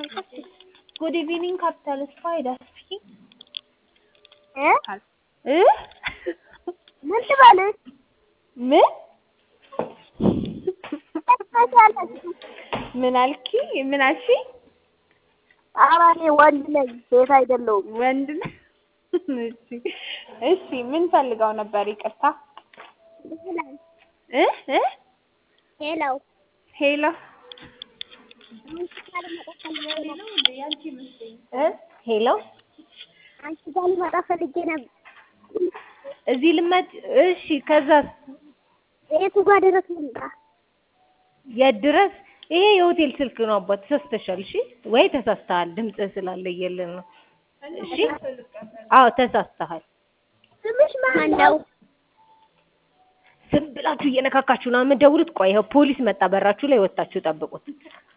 ጉድ ኢቭኒንግ ካፒታል ስፓይደር ስፒኪንግ እ እ ምን ልበልሽ? ምን ትመስያለሽ። ምን አልኪ? ምን አልሽ? ኧረ እኔ ወንድ ነኝ ሴት አይደለሁም። ወንድ ነው። እሺ እሺ፣ ምን ፈልገው ነበር? ይቅርታ እ እ ሄሎ ሄሎ እ ሄሎ አንቺ ጋር ልመጣ ፈልጌ ነበር። እዚህ ልመድ። እሺ፣ ከዛስ የቱ ጋር ድረስ ልምጣ? የት ድረስ? ይሄ የሆቴል ስልክ ነው አባት፣ ተሳስተሻል። እሺ ወይ ተሳስተሃል፣ ድምጽ ስላለየልን ነው። እሺ አዎ ተሳስተሃል። ስምሽ ማን ነው? ዝም ብላችሁ እየነካካችሁ ነው የምትደውሉት። ቆይ ይኸው ፖሊስ መጣ፣ በራችሁ ላይ ወጣችሁ ጠብቁት።